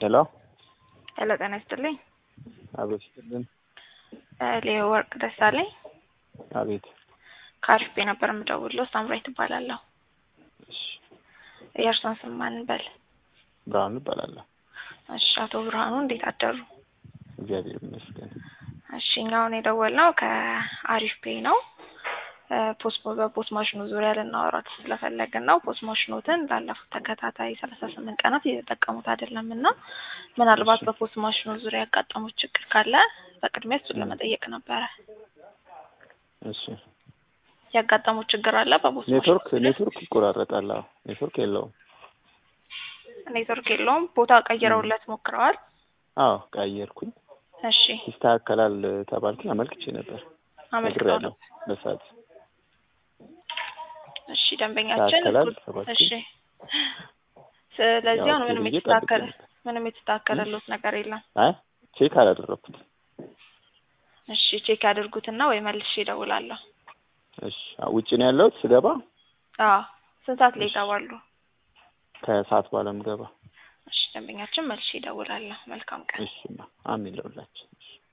ሄሎ ሄሎ ጤና ይስጥልኝ። አቤት ይስጥልን። ሌዮ ወርቅ ደሳለኝ አቤት ከአሪፍ ቤ ነበር የምደውለው። ሳምራይ ትባላለሁ። እሺ የእርሷን ስም ማን እንበል? ብርሃኑ እባላለሁ። እሺ አቶ ብርሃኑ እንዴት አደሩ? እግዚአብሔር ይመስገን። እሺ እኛ አሁን የደወልነው ከአሪፍ ቤ ነው። ፖስት በፖስት ማሽኑ ዙሪያ ልናወራት ስለፈለግን ነው። ፖስት ማሽኖትን ላለፉት ተከታታይ ሰላሳ ስምንት ቀናት እየተጠቀሙት አይደለም እና ምናልባት በፖስት ማሽኑ ዙሪያ ያጋጠሙት ችግር ካለ በቅድሚያ እሱን ለመጠየቅ ነበረ። እሺ ያጋጠሙት ችግር አለ በፖስት ኔትወርክ ማሽኑ ዙሪያ? ኔትወርክ ይቆራረጣል። አዎ ኔትወርክ የለውም። ኔትወርክ የለውም። ቦታ ቀይረውለት ሞክረዋል? አዎ ቀየርኩኝ። እሺ ይስተካከላል ተባልኩኝ። አመልክቼ ነበር አመልክተው ነግሬያለሁ በሰዓት እሺ ደንበኛችን ይስተካከላል እሱ- ተባልኩኝ። እሺ ስለዚህ ያው አሁን ምንም ብዬ የተስተካከለ ጠብቄ ነበር። ምንም የተስተካከለሎት ነገር የለም። አይ ቼክ አላደረኩት። እሺ ቼክ ያድርጉትና ወይ መልሼ እደውላለሁ። እሺ ውጭ ነው ያለሁት ስገባ አዎ ስንት ሰዓት ላይ እሺ። ይገባሉ? ከሰዓት በኋላ ምገባ። እሺ ደንበኛችን መልሼ እደውላለሁ። መልካም ቀን። እሺ አሜን ለሁላችን። እሺ